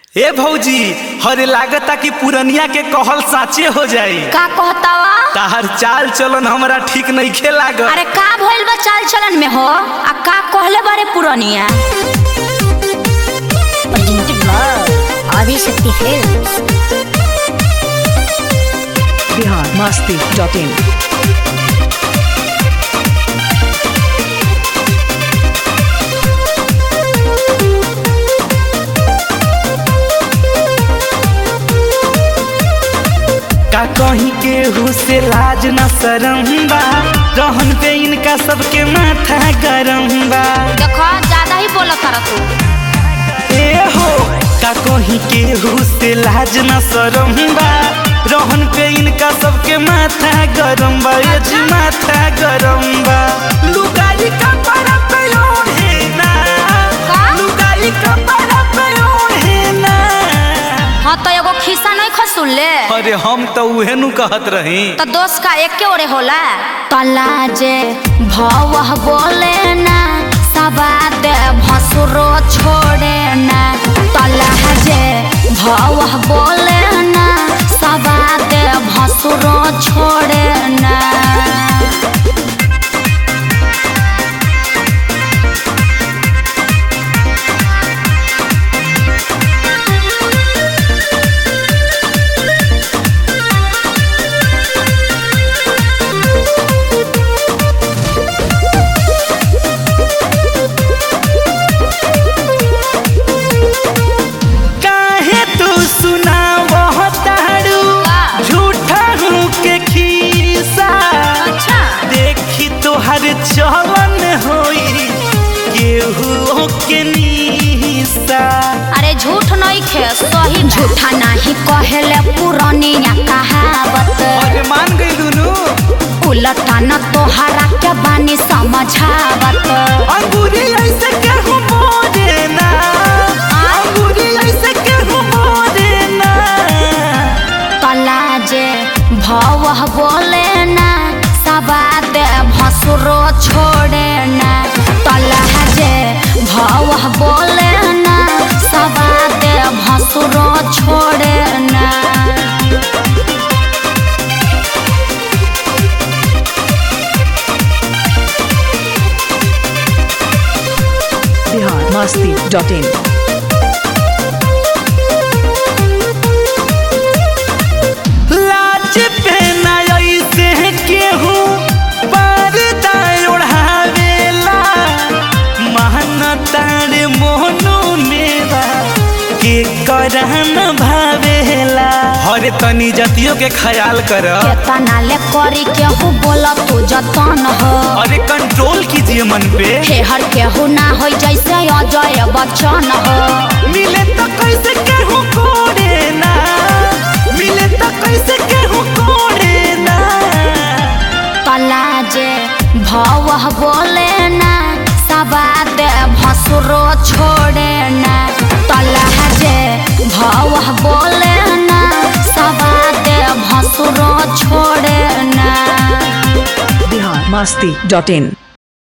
ए भौजी हरे लागता कि पुरनिया के कहल साचे हो जाई का कहतावा ताहर चाल चलन हमरा ठीक नइखे लागत अरे का भइल बा चाल चलन में हो आ का कहले बारे पुरनिया presented by Adishakti Films. Bihar Masti dot in का कहीं केहू से लाज न शरम बा रहन पे इनका सबके माथा गरम बा देखो ज्यादा ही बोला कर तू ए हो का कहीं केहू से लाज न शरम बा रहन पे इनका सबके माथा गरम बा ये जी माथा गरम बा लुगाई का पड़ा पे ओढ़े ना का? लुगाई का पड़ा पे ओढ़े ना हाँ तो एगो खिस्सा नहीं खसुल ले अरे हम तो उहे नु कहत रही तो दोस्त का एक के ओरे होला तला जे भव बोले ना सबाद भसुरो छोड़े ना तला जे भव बोले ना सबाद भसुरो छोड़े ना काहे तू सुनावह तारू का? झूठा हूँ के खीसा अच्छा देखी तोहर चलन होई केहू के नीसा अरे झूठ नहीं खे सही झूठा नहीं कहेले पुरानिया कहावत अरे मान गई दुनू उलटा न तोहरा के बानी समझावत अंगूरी ऐसे केहू मोरे ना अंगूरी ऐसे केहू मोरे ना तला जे भव बोले ना सबाद भसुरो छोड़े ना तला जे भव बोले ना सबाद भसुरो छोड़े ना बिहार मस्ती डॉट इन लाज पे ना ऐसे केहू पर्दा ओढ़ावेला महनतार मोहनो मेरा के करन भावेला हरे तनी जतियों के ख्याल कर केतना ले करी केहू बोला तू जतन हो अरे कंट्रोल कीजिए मन पे हेहर केहू ना हो जैसे अजय बच्चन हो मिले तो कैसे केहू कोड़े ना मिले तो कैसे केहू कोड़े ना तला जे भव बोले ना सबाद भसुरो छोड़े ना तला जे भव बोले ना सबाद भसुरो छोड़े ना बिहार मस्ती डॉट इन